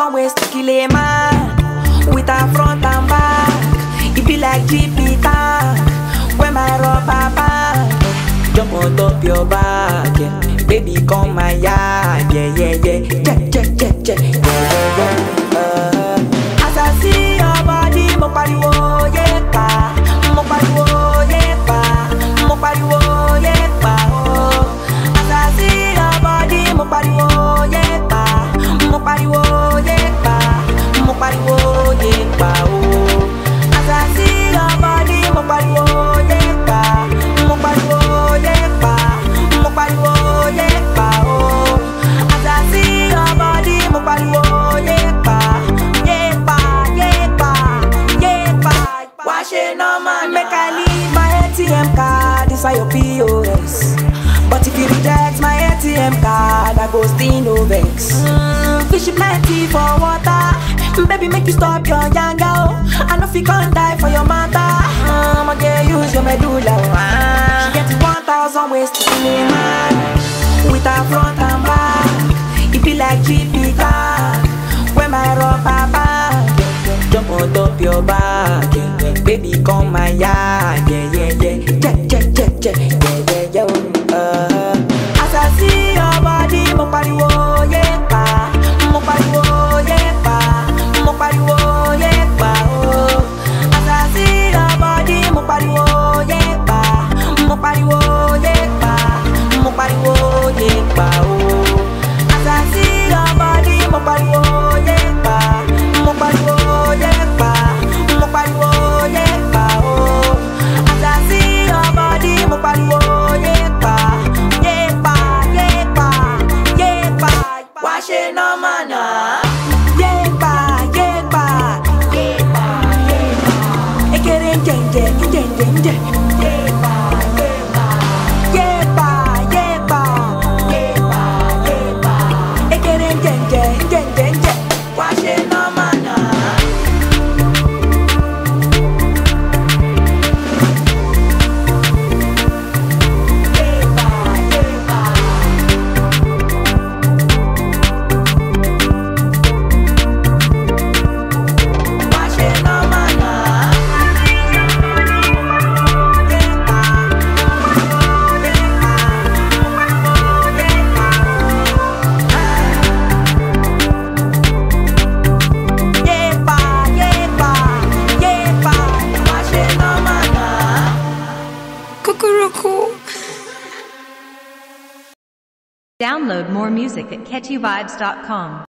thousand ways to kill a man with a front and back. It be like GP tank when my rubber band jump on top your back. Yeah. Baby, come my yard. Yeah, yeah, yeah. Check, check, check, check. Yeah, yeah, yeah. Uh, as I see your body, mo pariwo yepa, mo pariwo yepa, mo pariwo yepa. Oh. As I see your body, mo pariwo yepa, mo pariwo yepa, mo pariwo yepa. Oh. As I see your body, mo pariwo yepa, mo pariwo yepa, mo pariwo yepa. Oh. As I see your body, mo pariwo yepa, yepa, yepa, yepa. Why she no man make I leave my ATM card inside your POS? But if you reject my ATM card, I go still no vex. Mm, fish plenty for water, baby make you stop your yanga. Oh. I know if you can't die for your matter, I'ma get use your medulla. Oh. Ah. She get one thousand ways to kill a man with her front and back. It be like GP car when my rubber band jump on top your back. Yeah, yeah. Baby, come my yard. Yeah, yeah, yeah. Check, check, check, check. Yeah, yeah, yeah. oh, Uh. As I see your body, mo pariwo yepa, mo pariwo yepa, mo pariwo yepa. Oh. As I see your body, mo pariwo yepa, mo pariwo yepa, mo pariwo yepa. Oh. As I see your body, mo pariwo yepa, mo pariwo yepa, mo pariwo yepa. Oh. As I see your body, mo pariwo yepa, yepa, yepa, yepa. Why she no man? ah? Yepa, yepa, yepa, yepa. Ekere njenje, njenje, njenje. Yepa, yepa, yepa, yepa, yepa, yepa. Ekere njenje, njenje, njenje. Why she no man? ah? Yepa, yepa. Why she no man? ah? Yepa, yepa, yepa. Yepa, yepa, yepa. Why she no man? ah? Cuckoo. Download more music at catchyvibes.com.